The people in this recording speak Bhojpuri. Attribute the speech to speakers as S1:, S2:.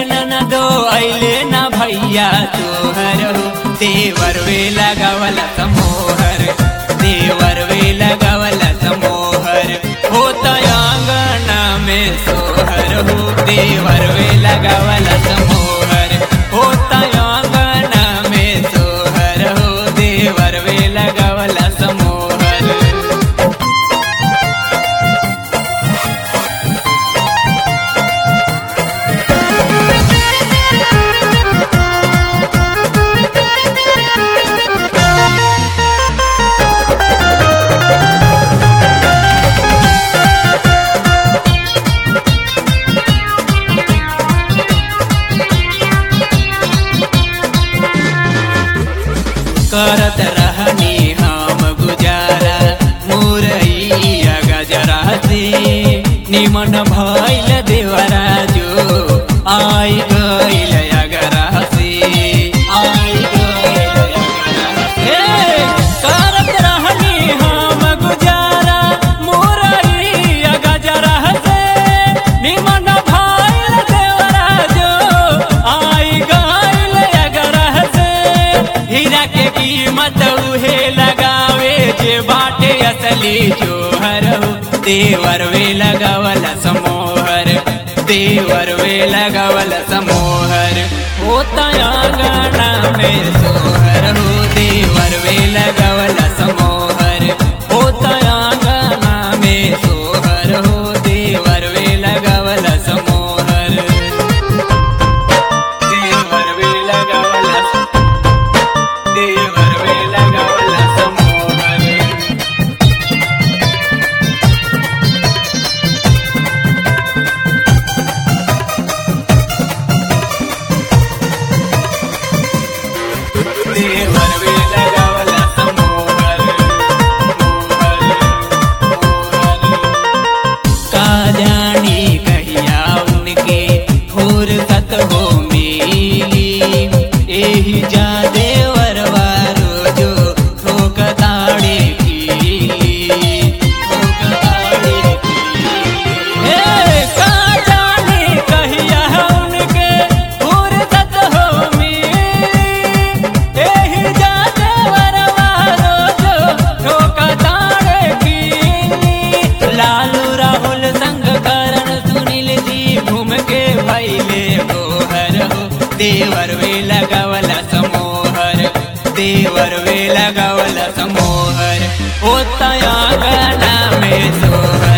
S1: ननदो अइले ना भैया तोहर हो देवर वे लगावल समोहर देवर वे लगावल समोहर होता आंगना में सोहर हो देवर वे लगावल समोहर होता आंगना में सोहर हो देवर वे लगावल समोहर करत रहनी हम गुजारा मुरैया गजरा से निमन भइल देवरा जो आई गइल अगरा से आई गइल अगरा से करत रहनी हम गुजारा मुरैया गजरा से निमन भइल देवरा जो आई गइल अगरा से हीरा के कीमत उहे लगावे जे बाटे असली जोहर हो देवर वे लगावल समोहर देवर वे लगावल समोहर होता आंगना में सोहर हो देवर वे लगावल समोहर होता आंगना में सोहर हो देवर वे लगावल समोहर देवर वे लगावल देवर वे लगावल समोहर देवर वे लगावल समोहर मोहर मोहर का जानी कहिया उनके फुर्सत हो मिली एही जा देवर वारो जो ठोक ताड़े की ठोक ताड़े हे का जानी कहिया उनके फुर्सत हो मिली एही जा देवर वारो जो ठोक ताड़े की लालू राहुल संग करण सुनील जी घूम के भैले गोहर हो देवर वे लगावल समोहर देवर वे लगावल समोहर होता आंगना में सोहर